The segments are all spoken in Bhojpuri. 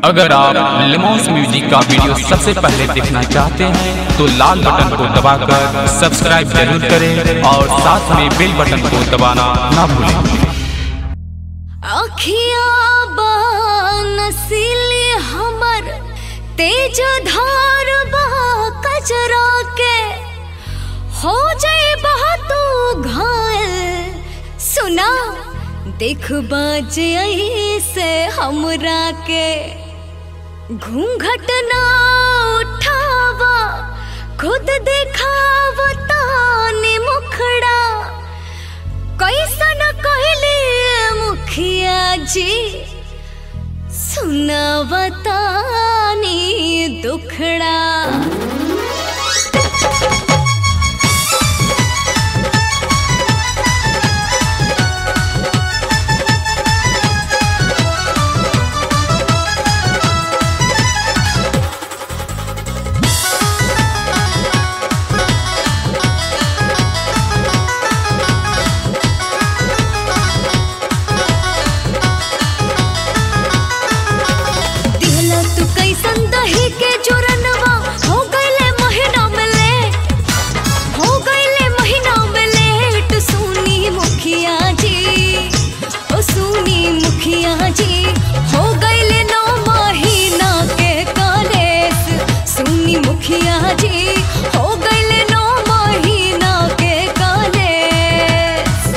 अगर आप लिमोस म्यूजिक का वीडियो सबसे पहले देखना चाहते हैं तो लाल बटन को दबाकर सब्सक्राइब जरूर करें और साथ में बेल बटन को दबाना ना भूलें अखिया नसीली हमर तेज धार बहा कजरा के हो जाए तू घायल सुना देख बाज से हमरा के घूंघट ना उठावा खुद दिखावा ताने मुखड़ा कैसन कहले मुखिया जी सुनावतानी दुखड़ा दिहला तू कैसन दही के चूरनवा हो गईले महीना में ले हो गईले महीना में लेट सुनी मुखिया जी ओ सुनी मुखिया जी हो गईले नौ महीना के कॉलेज सुनी मुखिया जी हो गईले नौ महीना के कॉलेज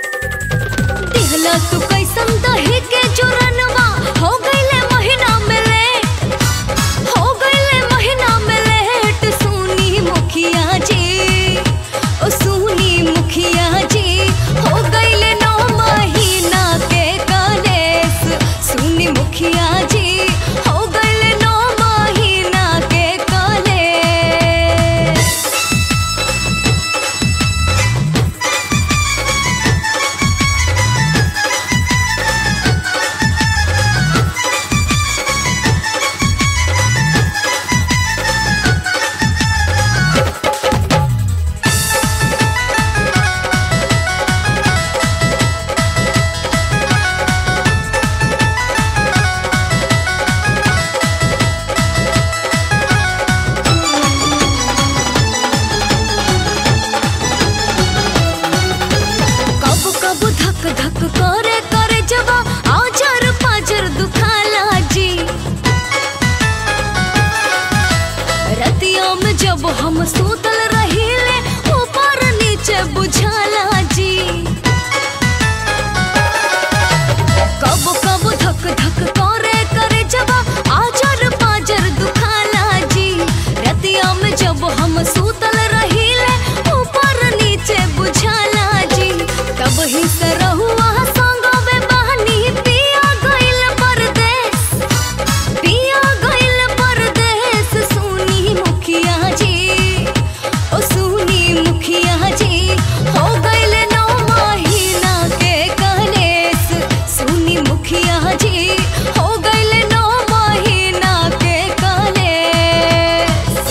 दिहला तू कैसन दही के चूरनवा हो गईले महीना में ले हो गईले महीना में लेट सुनी मुखिया जी ओ सुनी मुखिया जी हो गईले नौ महीना के कॉलेज सुनी मुखिया जी हो गईले नौ महीना के कॉलेज कब कब धक धक करे करे जवा आजर पाजर दुखाला जी रतिया में जब हम सूतल रहीले ऊपर नीचे बुझाला जी कब कब धक धक करे करे जवा आजर पाजर दुखाला जी रतिया में जब हम सूतल रहीले ऊपर नीचे बुझाला जी तब ही से रहुआ संगवे बहनी पिया गइल परदेस पिया गइल परदेस सुनी मुखिया जी ओ सुनी मुखिया जी हो गइल नौ महीना के कलेस सुनी मुखिया जी हो गइल नौ महीना के कलेस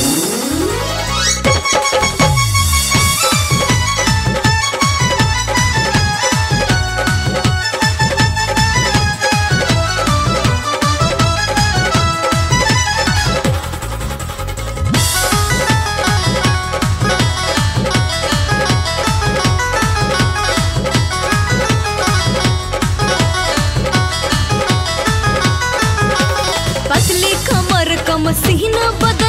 पतली कमर कम सीना बदल